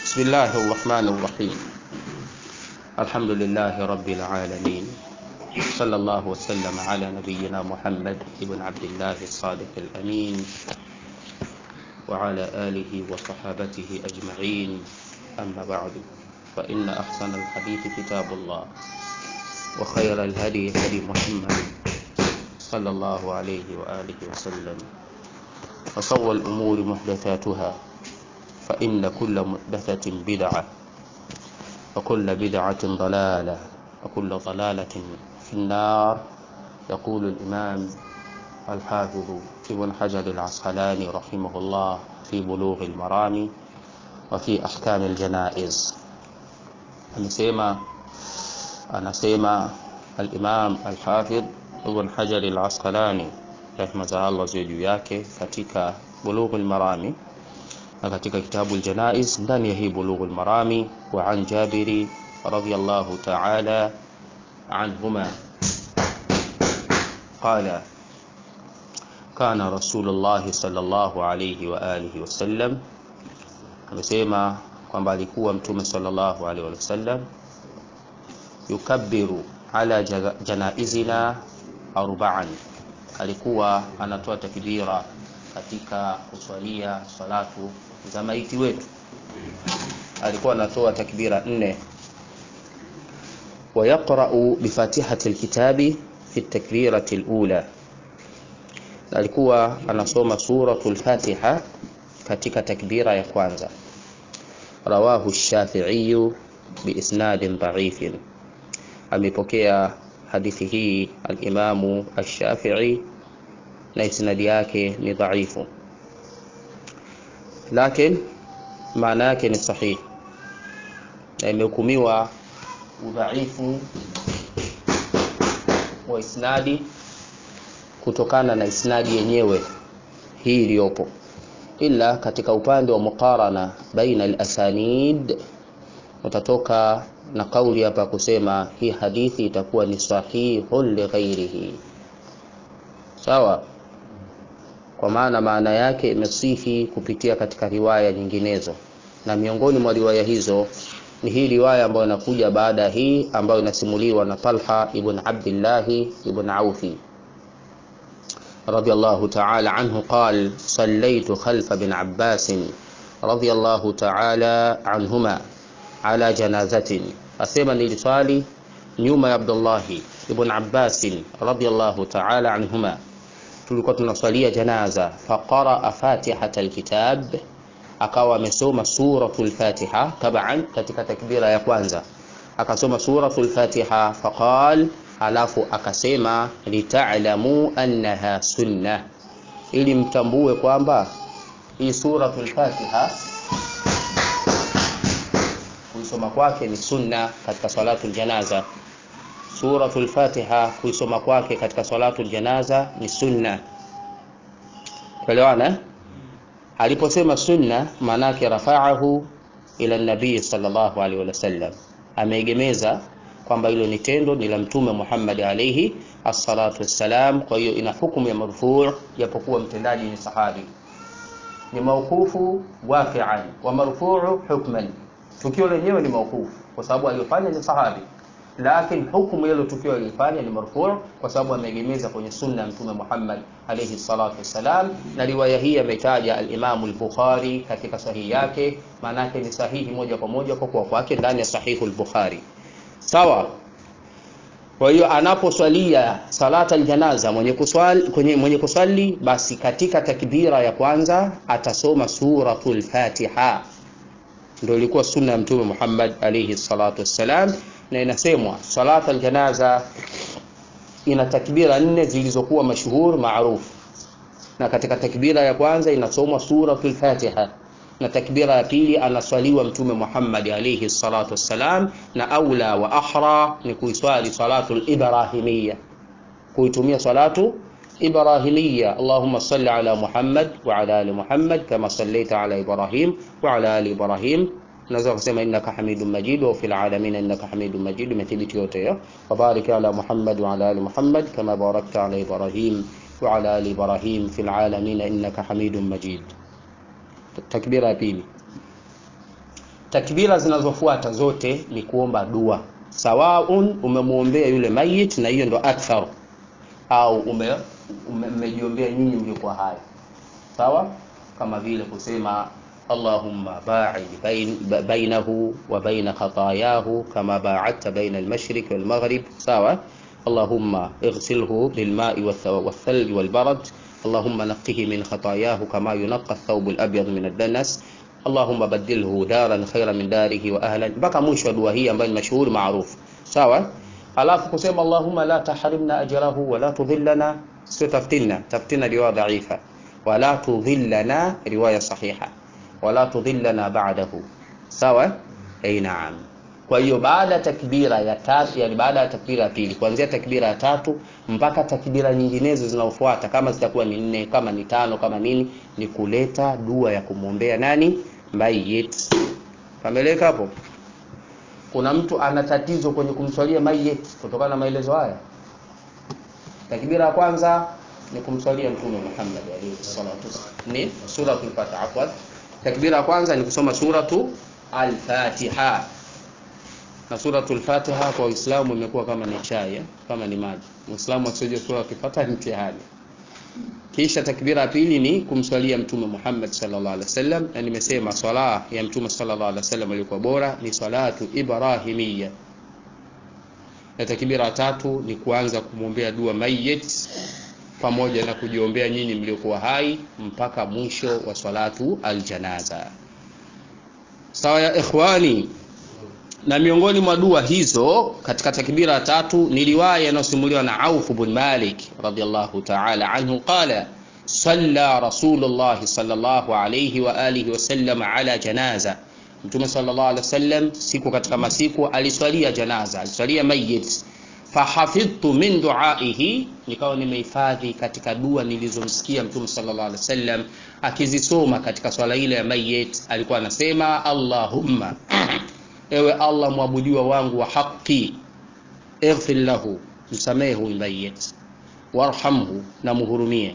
بسم الله الرحمن الرحيم الحمد لله رب العالمين صلى الله وسلم على نبينا محمد بن عبد الله الصادق الأمين وعلى آله وصحابته أجمعين أما بعد فإن أحسن الحديث كتاب الله وخير الهدي هدي محمد صلى الله عليه وآله وسلم وصور الأمور محدثاتها فإن كل محدثة بدعة وكل بدعة ضلالة وكل ضلالة في النار يقول الإمام الحافظ ابن حجر العسقلاني رحمه الله في بلوغ المرام وفي أحكام الجنائز anasema anasema al-Imam al-Hafidh Ibn Hajar al-Asqalani rehma za Allah ziwe juu yake katika Bulugh al-Marami na katika kitabu al-Janaiz ndani ya hii Bulugh al-Marami wa an Jabiri radiyallahu ta'ala anhuma qala kana Rasulullah sallallahu alayhi wa alihi wasallam amesema kwamba alikuwa mtume sallallahu alaihi wasallam yukabbiru ala janaizina arba'an, alikuwa anatoa takbira katika kuswalia salatu za maiti wetu, alikuwa anatoa takbira nne. Wayaqra'u bifatihati alkitabi fi takbirati alula, alikuwa anasoma suratul Fatiha katika takbira ya kwanza. Rawahu Shafi'i biisnadin dha'ifin, amepokea hadithi hii al-Imamu Ash-Shafi'i na isnadi yake ni dhaifu, lakini maana yake ni sahihi na imehukumiwa udhaifu wa isnadi kutokana na isnadi yenyewe hii iliyopo ila katika upande wa muqarana baina al-asanid utatoka na kauli hapa kusema hii hadithi itakuwa ni sahihun li ghairihi, sawa. Kwa maana maana yake imesihi kupitia katika riwaya nyinginezo, na miongoni mwa riwaya hizo ni hii riwaya ambayo inakuja baada ya hii ambayo inasimuliwa na Talha ibn Abdillahi ibn Aufi رضي الله تعالى عنه قال صليت خلف بن عباس رضي الله تعالى عنهما على جنازة أسيما نلصالي نيوم عبد الله ابن عباس رضي الله تعالى عنهما tulikuwa tunaswalia janaza faqaraa fatihata alkitab akawa amesoma suratul fatiha taban katika takbira ya kwanza akasoma suratul fatiha faqal alafu akasema litalamu annaha sunna, ili mtambue kwamba hii suratul Fatiha kuisoma kwake ni sunna katika salatul janaza. Suratul Fatiha kuisoma kwake katika salatul janaza ni sunna. Tuelewana? Aliposema sunna, maanake rafa'ahu ila nabii sallallahu alaihi wasallam, ameegemeza kwamba hilo ni tendo ni la Mtume Muhammad alayhi as-salatu wassalam. Kwa hiyo ina hukumu ya marfuu, japokuwa mtendaji ni sahabi. Ni mauqufu waqi'an wa marfuu hukman, tukio lenyewe ni mauqufu kwa sababu aliyofanya ni sahabi, lakini hukumu hilo tukio alilofanya ni marfuu kwa sababu ameegemeza kwenye sunna ya Mtume Muhammad alayhi salatu wassalam. Na riwaya hii ametaja al-Imam al-Bukhari katika sahihi yake, maana yake ni sahihi moja kwa moja kwa kuwa kwake ndani ya sahihu al-Bukhari. Sawa. Kwa hiyo anaposwalia salata aljanaza mwenye kuswali, kwenye mwenye kuswali basi katika takbira ya kwanza atasoma suratul Fatiha. Ndio ilikuwa sunna ya Mtume Muhammad alayhi salatu wassalam, na inasemwa salata aljanaza ina takbira nne zilizokuwa mashuhur maarufu, na katika takbira ya kwanza inasomwa suratul Fatiha na takbira ya pili anaswaliwa Mtume Muhammad alayhi salatu wassalam, na aula wa ahra ni kuiswali salatu al-ibrahimiyya, kuitumia salatu ibrahimiyya. Allahumma salli ala Muhammad wa ala ali Muhammad kama sallaita ala Ibrahim wa ala ali Ibrahim. Naweza kusema innaka hamidun majid wa fil alamin innaka hamidun majid, imethibiti yote hiyo. Wa barik ala Muhammad wa ala ali Muhammad kama barakta ala Ibrahim wa ala ali Ibrahim fil alamin innaka hamidun majid. takbira ya pili takbira zinazofuata zote ni kuomba dua sawaun umemwombea yule mayit na hiyo ndo akthar au ume mmejiombea nyinyi mliokuwa hai sawa kama vile kusema allahumma ba'id bain, bainahu wa baina khatayahu kama ba'adta baina al-mashriq wal maghrib sawa allahumma ighsilhu bil ma'i wath-thalj wal barad اللهم نقه من خطاياه كما ينقى الثوب الابيض من الدنس اللهم بدله دارا خيرا من داره واهلا mpaka mwisho wa dua hii ambayo ni mashuhuri maarufu sawa alafu kusema allahumma la tahrimna ajrahu wala tudhillana sio taftina taftina riwaya dhaifa wala tudhillana riwaya sahiha wala tudhillana ba'dahu sawa ay naam kwa hiyo baada ya takbira ya tatu yani baada ya takbira ya pili kuanzia takbira ya tatu mpaka takbira nyinginezo zinaofuata kama zitakuwa ni nne kama ni tano kama nini ni kuleta dua ya kumwombea nani mayit pameleka hapo kuna mtu ana tatizo kwenye kumswalia mayit kutokana na maelezo haya takbira ya kwanza ni kumswalia mtume Muhammad alayhi salatu ni suratul fatiha afwan takbira ya kwanza ni kusoma suratu al-fatiha na suratul fatiha kwa Uislamu imekuwa kama ni chai eh? kama ni maji Muislamu asije sura kifata ni mtihani kisha takbira ya pili ni kumswalia mtume Muhammad sallallahu alaihi wasallam na nimesema swala ya mtume sallallahu alaihi wasallam ilikuwa bora ni salatu ibrahimia na takbira ya tatu ni kuanza kumwombea dua mayyit pamoja na kujiombea nyinyi mliokuwa hai mpaka mwisho wa salatu aljanaza sawa ya ikhwani na miongoni mwa dua hizo katika takbira ya tatu ni riwaya inayosimuliwa na Auf bin Malik radhiyallahu ta'ala anhu qala salla rasulullah sallallahu alayhi wa alihi wasallam ala janaza mtume sallallahu alayhi wasallam siku katika masiku aliswalia janaza aliswalia mayit fahafidhtu min duaihi nikawa nimehifadhi katika dua nilizomsikia mtume sallallahu alaihi wasallam akizisoma katika swala ile ya mayit alikuwa anasema allahumma ewe allah mwabudiwa wangu wa haki ighfir lahu msamehe huyu mayit warhamhu na muhurumie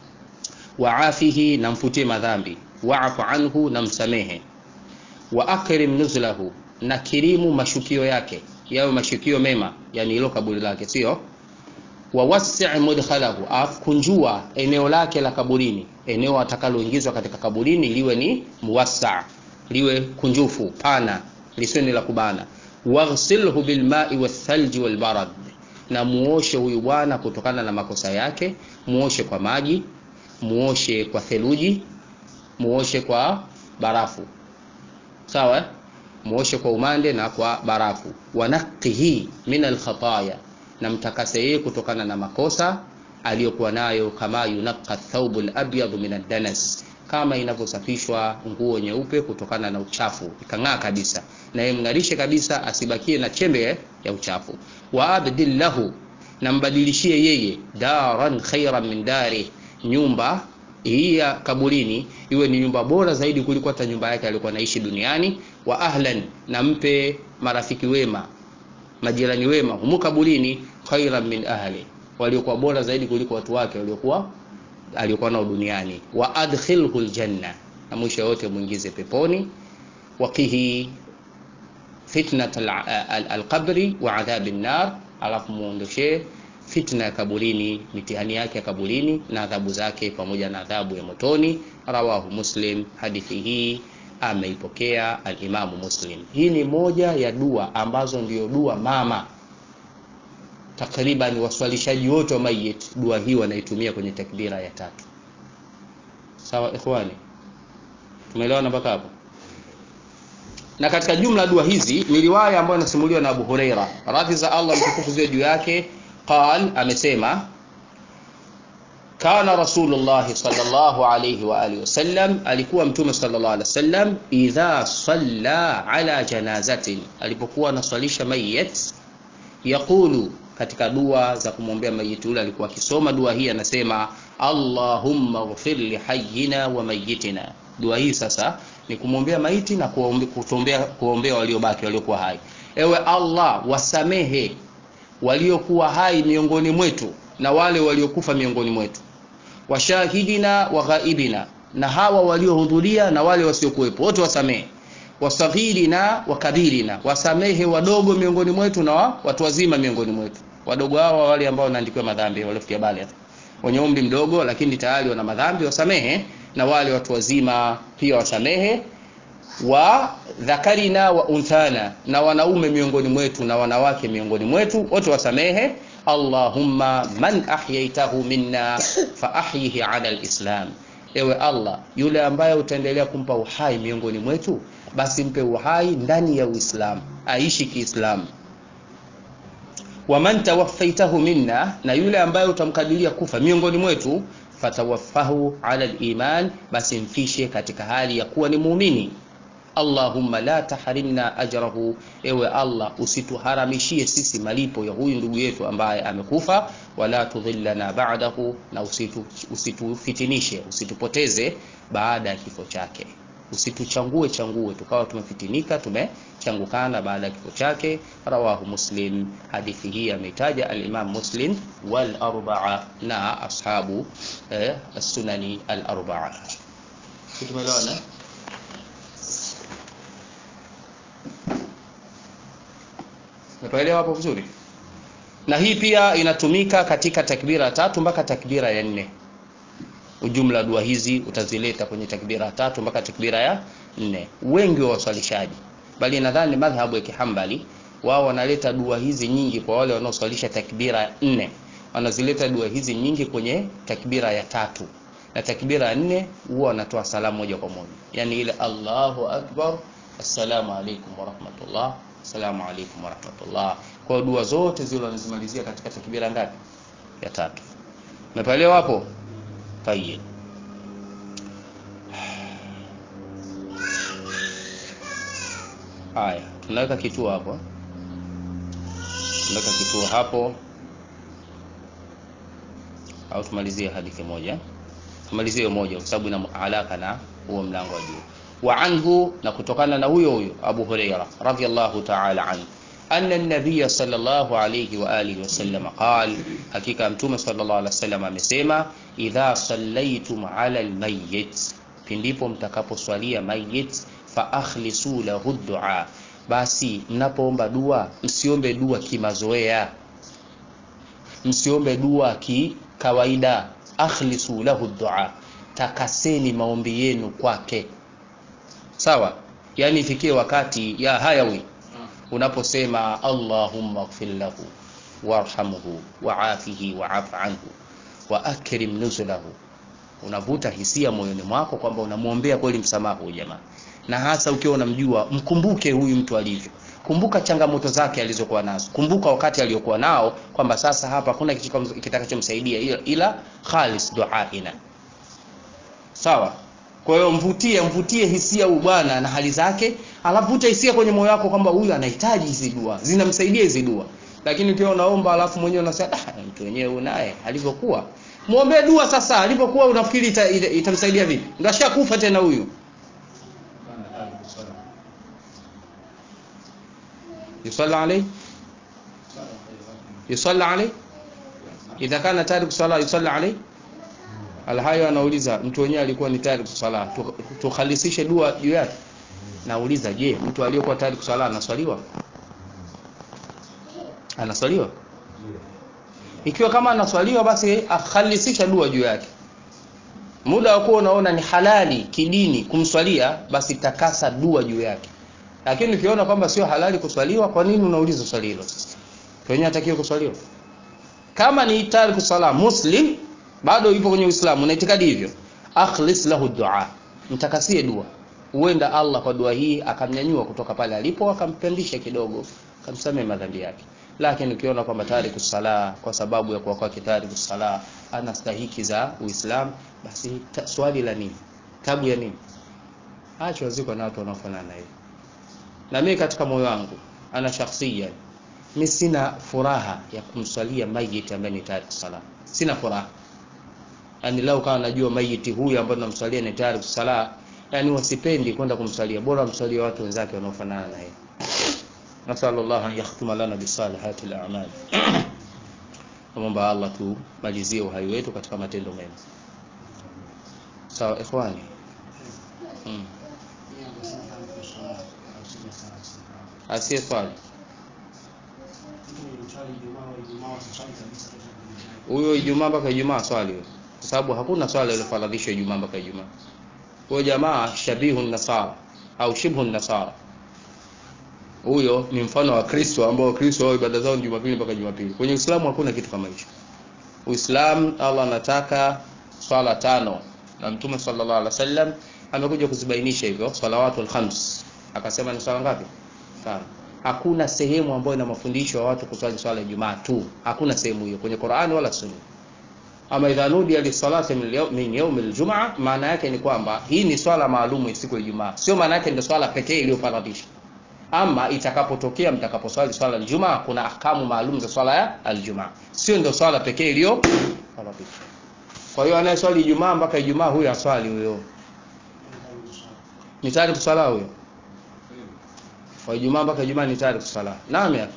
waafihi na mfutie madhambi waafu anhu na msamehe wa akrim nuzlahu na kirimu mashukio yake yawe mashukio mema yani hilo kaburi lake sio wawasi' mudkhalahu akunjua eneo lake la kaburini eneo atakaloingizwa katika kaburini liwe ni muwassa liwe kunjufu pana lisiwe ni la kubana waghsilhu bilma'i wathalji walbarad na muoshe huyu bwana kutokana na makosa yake muoshe kwa maji muoshe kwa theluji muoshe kwa barafu sawa muoshe kwa umande na kwa barafu wanaqihi min alkhataya na mtakase yeye kutokana na makosa aliyokuwa nayo kama yunaqqa thawbu alabyad min ad-danas kama inavyosafishwa nguo nyeupe kutokana na uchafu ikang'aa kabisa na yemng'arishe kabisa asibakie na chembe ya uchafu wa abdil lahu na mbadilishie yeye daran khairan min dari nyumba hii ya kaburini iwe ni nyumba bora zaidi kuliko hata nyumba yake aliyokuwa anaishi duniani wa ahlan na mpe marafiki wema majirani wema humu kaburini khairan min ahli waliokuwa bora zaidi kuliko watu wake waliokuwa aliokuwa nao duniani wa adkhilhu aljanna na mwisho yote muingize peponi waqihi fitnat alqabri wa adhabi an-nar alafu muondoshe fitna ya kaburini mitihani yake ya kaburini na adhabu zake pamoja na adhabu ya motoni rawahu muslim hadithi hii ameipokea alimamu muslim hii ni moja ya dua ambazo ndio dua mama takriban waswalishaji wote wa mayit dua hii wanaitumia kwenye takbira ya tatu sawa ikhwani tumeelewana mpaka hapo na katika jumla dua hizi ni riwaya ambayo inasimuliwa na Abu Huraira radhi za Allah mtukufu ziwe juu yake qal amesema kana rasulullah sallallahu alayhi wa alihi wasallam alikuwa mtume sallallahu alayhi wasallam idha salla ala janazatin alipokuwa anaswalisha mayit yaqulu katika dua za kumwombea mayiti yule alikuwa akisoma dua hii anasema allahumma ighfir li hayyina wa mayyitina dua hii sasa ni kumwombea maiti na kuombea kuombea waliobaki waliokuwa hai ewe allah wasamehe waliokuwa hai miongoni mwetu na wale waliokufa miongoni mwetu washahidina wa ghaibina na hawa waliohudhuria na wale wasiokuwepo wote wasamehe wasaghirina wa kabirina, wasamehe wadogo miongoni mwetu na wa, watu wazima miongoni mwetu. Wadogo hao wale ambao wanaandikiwa madhambi waliofikia bale wenye umri mdogo lakini tayari wana madhambi wasamehe, na wale watu wazima pia wasamehe. Wa dhakarina wa unthana, na wanaume miongoni mwetu na wanawake miongoni mwetu wote wasamehe. Allahumma man ahyaitahu minna fa ahyihi ala alislam, ewe Allah, yule ambaye utaendelea kumpa uhai miongoni mwetu, basi mpe uhai ndani ya Uislamu, aishi Kiislamu waman tawaffaitahu minna, na yule ambaye utamkadiria kufa miongoni mwetu, fatawaffahu ala liman, basi mfishe katika hali ya kuwa ni muumini. Allahumma la tahrimna ajrahu, ewe Allah usituharamishie sisi malipo ya huyu ndugu yetu ambaye amekufa. Wala tudhillana ba'dahu, na usitu, usitufitinishe usitupoteze baada ya kifo chake usituchangue changue tukawa tumefitinika tumechangukana baada ya kifo chake. Rawahu Muslim, hadithi hii ameitaja al-Imam Muslim wal arbaa na ashabu eh, as-sunani al arbaa. Tumeelewana? Umeelewa hapo vizuri? Na hii pia inatumika katika takbira ya tatu mpaka takbira ya nne. Ujumla dua hizi utazileta kwenye takbira ya tatu mpaka takbira ya nne. Wengi wa waswalishaji, bali nadhani madhhabu ya Kihambali wao wanaleta dua hizi nyingi kwa wale wanaoswalisha takbira ya nne, wanazileta dua hizi nyingi kwenye takbira ya tatu, na takbira ya nne huwa wanatoa salamu moja kwa moja, yani ile Allahu akbar, assalamu alaikum wa rahmatullah, assalamu alaikum wa rahmatullah. Kwa dua zote zile wanazimalizia katika takbira ngapi? Ya tatu. Umeelewa hapo? Tayeb. Haya, tunaweka kituo hapo, tunaweka kituo hapo, au tumalizie hadithi moja, tumalizie moja kwa sababu ina alaka na huo mlango wa juu. Wa anhu, na kutokana na huyo huyo Abu Huraira radhiyallahu ta'ala anhu anna an-nabiy sallallahu alayhi wa alihi wasallam qala, hakika mtume sallallahu alayhi wasallam amesema, idha sallaitum ala al-mayyit, pindipo mtakaposwalia mayyit, fa akhlisu lahu du'a, basi mnapoomba dua msiombe dua kimazoea, msiombe dua kikawaida. Akhlisu lahu du'a, takaseni maombi yenu kwake. Sawa, yani ifikie wakati ya hayawi unaposema Allahumma ighfir lahu warhamhu waafihi waaf anhu wa akrim nuzulahu, unavuta hisia moyoni mwako kwamba unamwombea kweli msamaha huyu jamaa, na hasa ukiwa unamjua, mkumbuke huyu mtu alivyo, kumbuka changamoto zake alizokuwa nazo, kumbuka wakati aliokuwa nao, kwamba sasa hapa hakuna kitakachomsaidia ila, ila khalis duaina. Sawa. Kwa hiyo mvutie mvutie hisia huyu bwana na hali zake, alafu vuta hisia kwenye moyo wako kwamba huyu anahitaji hizi dua, zinamsaidia hizi dua. Lakini ukiwa unaomba alafu mwenyewe unasema ah, mtu wenyewe unaye alivyokuwa, muombee dua sasa. Alivyokuwa unafikiri ita, ita, itamsaidia vipi? Ndio ashakufa tena huyu. Yusalla alayhi yusalla alayhi idha kana tariku sala yusalla alayhi Alhayo anauliza mtu wenyewe alikuwa ni tayari kusala, tukhalisishe dua juu yake. Nauliza, je, mtu aliyokuwa tayari kusala anaswaliwa? Anaswaliwa? Ikiwa kama anaswaliwa, basi akhalisisha dua juu yake. Muda wa kuwa unaona ni halali kidini kumswalia, basi takasa dua juu yake. Lakini ukiona kwamba sio halali kuswaliwa, kwa nini unauliza swali hilo? Sasa wenyewe atakiwa kuswaliwa. Kama ni tayari kusala muslim bado yupo kwenye Uislamu na itikadi hivyo, akhlis lahu dua, mtakasie dua. Huenda Allah kwa dua hii akamnyanyua kutoka pale alipo, akampandisha kidogo, akamsamehe madhambi yake. Lakini ukiona kwamba tayari kusala kwa sababu ya kuwa kwake tayari kusala ana stahiki za Uislamu, basi swali la nini? Tabu ya nini? Acha waziko na watu wanaofanana hivi. Na mimi katika moyo wangu ana shakhsia, mimi sina furaha ya kumswalia mayiti ambaye ni tayari kusala, sina furaha yani lau kama najua maiti huyu ambaye namswalia ni tayari kusala, yani wasipendi kwenda kumswalia, bora mswalie watu wenzake wanaofanana na yeye. Nasallallahu an yakhtuma lana bisalihati al-a'mal. Naomba Allah tumalizie uhai wetu katika matendo mema. Sawa ikhwani. Mm. asiye swali huyo Ijumaa mpaka Ijumaa swali huyo, kwa sababu hakuna swala iliyofaradhishwa Ijumaa mpaka Ijumaa. Huyo jamaa shabihu nasara au shibhu nasara, huyo ni mfano wa Kristo ambao Kristo wao ibada zao ni Jumapili mpaka Jumapili. Kwenye Uislamu hakuna kitu kama hicho. Uislamu Allah anataka swala tano na Mtume sallallahu alaihi wasallam amekuja kuzibainisha hivyo salawatul khams, akasema ni swala ngapi? Tano. Hakuna sehemu ambayo ina mafundisho ya watu kuswali swala ya Ijumaa tu, hakuna sehemu hiyo kwenye Qur'ani wala Sunna. Ama idha nudiya lisalati min yawm aljumaa, maana yake ni kwamba hii ni swala maalumu siku ya Ijumaa, sio maana yake ndio swala pekee iliyofaradhishwa. Ama itakapotokea mtakaposwali swala ya Ijumaa, kuna ahkamu maalum za swala ya aljumaa, sio ndio swala pekee iliyofaradhishwa. Kwa hiyo anayeswali Ijumaa mpaka Ijumaa, huyo aswali huyo, ni tayari kuswala huyo kwa Ijumaa mpaka Ijumaa ni tayari kusala. Naam ya.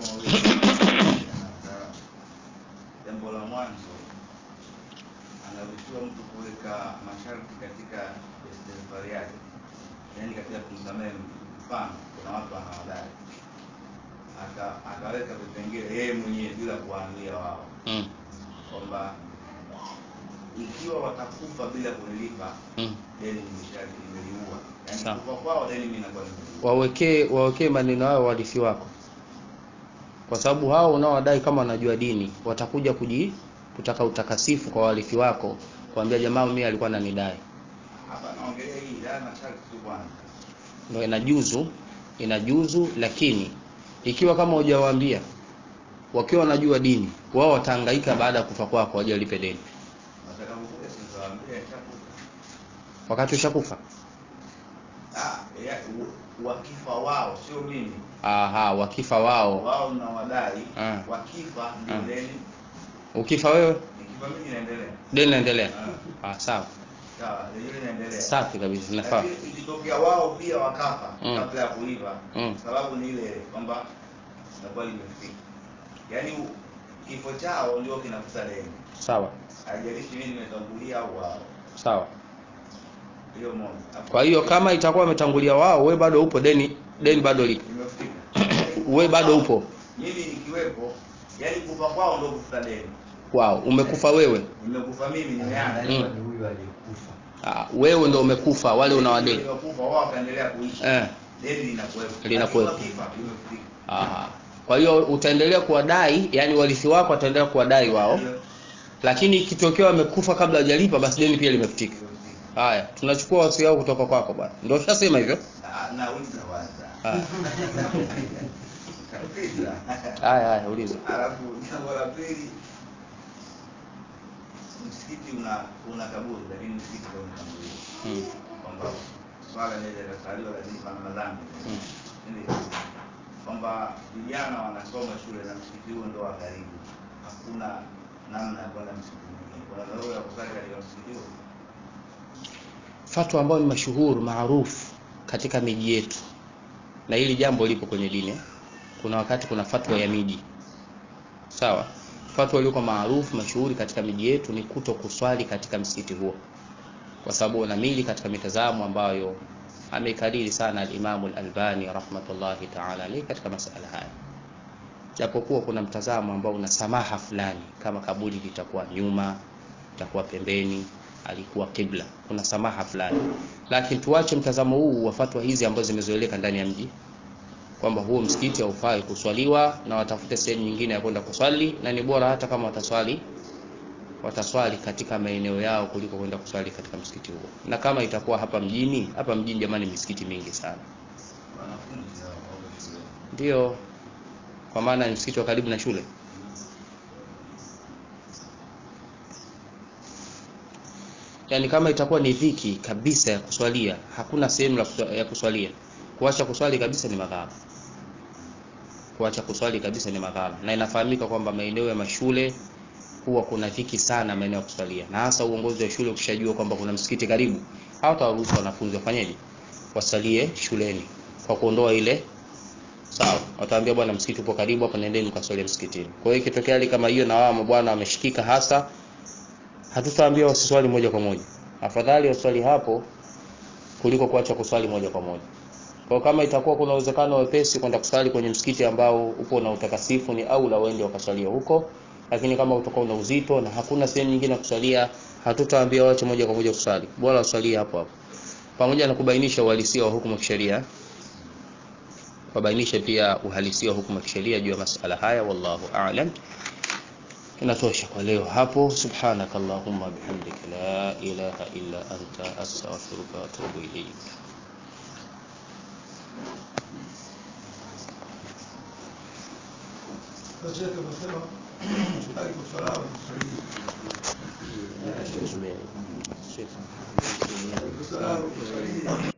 Jambo la mwanzo anaruhusiwa mtu kuweka masharti katika istighfari yake, yaani katika kumsamehe. Mfano, kuna watu anawadai aka akaweka vipengele yeye mwenyewe bila kuwaambia wao Mm. kwamba ikiwa watakufa bila kunilipa Mm. deni nimesha- nimeliua, yaani Sawa. kufa kwao deni mimi nakuwa nimeliua. Wawekee wawekee maneno hayo warithi wako, kwa sababu hao unaowadai kama wanajua dini watakuja kuji kutaka utakasifu kwa warithi wako, kuambia jamaa, mimi alikuwa ananidai. Hapa naongelea hii dai masharti tu kwanza. Ndio inajuzu, inajuzu, lakini ikiwa kama hujawaambia wakiwa wanajua dini, wao watahangaika baada ya kufa kwako waje walipe deni, Watakapokuja sitawaambia ishakufa. wakati ushakufa. Ah, ya, u- wakifa wao sio mimi. Aha, wakifa wao, Wao na wadai Ah. wakifa ndio Ah. deni. ukifa wewe Nikifa mimi naendelea. deni naendelea. Ah, Ah, sawa, sawa, deni linaendelea. safi kabisa, inafaa. Lakini ikitokea wao pia wakafa Mm. kabla ya kulipa, Mm. sababu ni ile kwamba nakuwa limefika. Yaani u- kifo chao ndio kinafuta deni. Sawa Haijalishi mimi nimetangulia au wao. sawa. Hiyo moja. Alafu Kwa hiyo kama itakuwa wametangulia wao, we bado upo, deni deni bado lipo, nimefika. we bado upo Mimi nikiwepo, yani kufa kwao ndio kufuta deni. wao, umekufa wewe. Nimekufa mimi nimeaga. Mm. ni huyu aliyekufa. Ah, wewe ndo umekufa, wale unawadeni. Nimekufa wao wakaendelea kuishi. Eh. Deni linakuwepo. Linakuwepo. Lakini wakifa, limefika. Aha. Kwa hiyo utaendelea kuwadai, yani warithi wako wataendelea kuwadai wao, Hiyo, lakini ikitokea wamekufa kabla hajalipa, basi deni pia limefutika. limefika. Haya, tunachukua wasia wao kutoka kwako bwana. Ndio ushasema hivyo. Ah, na uliza waza. Haya, Kabisa. haya, haya, uliza. Alafu jambo la pili msikiti una una kaburi lakini msikiti ndio unatangulia. Mm. Kwamba swala inaweza ikasaliwa lakini pana madhambi. Mm. Ndio. Kwamba vijana wanasoma shule na msikiti huo ndio wa karibu. Hakuna namna ya kwenda msikiti mwingine. Kuna dharura ya kusali katika msikiti huo. Fatwa ambayo ni mashuhuru maarufu katika miji yetu, na hili jambo lipo kwenye dini. eh. Kuna wakati kuna fatwa ya miji, sawa. Fatwa iliyokuwa maarufu mashuhuri katika miji yetu ni kuto kuswali katika msikiti huo, kwa sababu unamili katika mitazamo ambayo ameikariri sana al-Imamu al-Albani rahmatullahi ta'ala alayhi katika masala haya, japokuwa kuna mtazamo ambao una samaha fulani, kama kaburi litakuwa nyuma, litakuwa pembeni, alikuwa kibla, kuna samaha fulani, lakini tuache mtazamo huu wa fatwa hizi ambazo zimezoeleka ndani ya mji kwamba huo msikiti haufai kuswaliwa na watafute sehemu nyingine ya kwenda kuswali, na ni bora hata kama wataswali wataswali katika maeneo yao kuliko kwenda kuswali katika msikiti huo. Na kama itakuwa hapa mjini, hapa mjini jamani, misikiti mingi sana, Wanafunzi hao wako shule. ndio kwa maana ni msikiti wa karibu na shule. Yaani kama itakuwa ni dhiki kabisa ya kuswalia, hakuna sehemu la kuswa- ya kuswalia, kuacha kuswali kabisa ni madhara. Kuacha kuswali kabisa ni madhara, na inafahamika kwamba maeneo ya mashule huwa kuna dhiki sana maeneo ya kuswalia, na hasa uongozi wa shule ukishajua kwamba kuna msikiti karibu, hawatawaruhusu wanafunzi wafanyeje, wasalie shuleni kwa kuondoa ile sawa. Wataambia bwana, msikiti upo karibu hapa, nendeni mkaswalie msikitini. Kwa hiyo ikitokea hali kama hiyo na wao mabwana wameshikika hasa, hatutaambia wasiswali moja kwa moja, afadhali waswali hapo kuliko kuacha kuswali moja kwa moja. Kwa kama itakuwa kuna uwezekano wepesi kwenda kusali kwenye msikiti ambao upo na utakasifu, ni au la uende wakasalia huko, lakini kama utakuwa una uzito na hakuna sehemu nyingine ya kusalia, hatutaambia wache moja kwa moja kusali, bora usalie hapo hapo, pamoja na kubainisha uhalisia wa hukumu ya kisheria, kubainisha pia uhalisia wa hukumu ya kisheria juu ya masala haya. Wallahu a'lam. Inatosha kwa leo hapo. Subhanaka Allahumma bihamdika la ilaha illa anta astaghfiruka wa atubu ilayk. Sasa tunasema alaikum salaam. Tume- Alaikum salaam.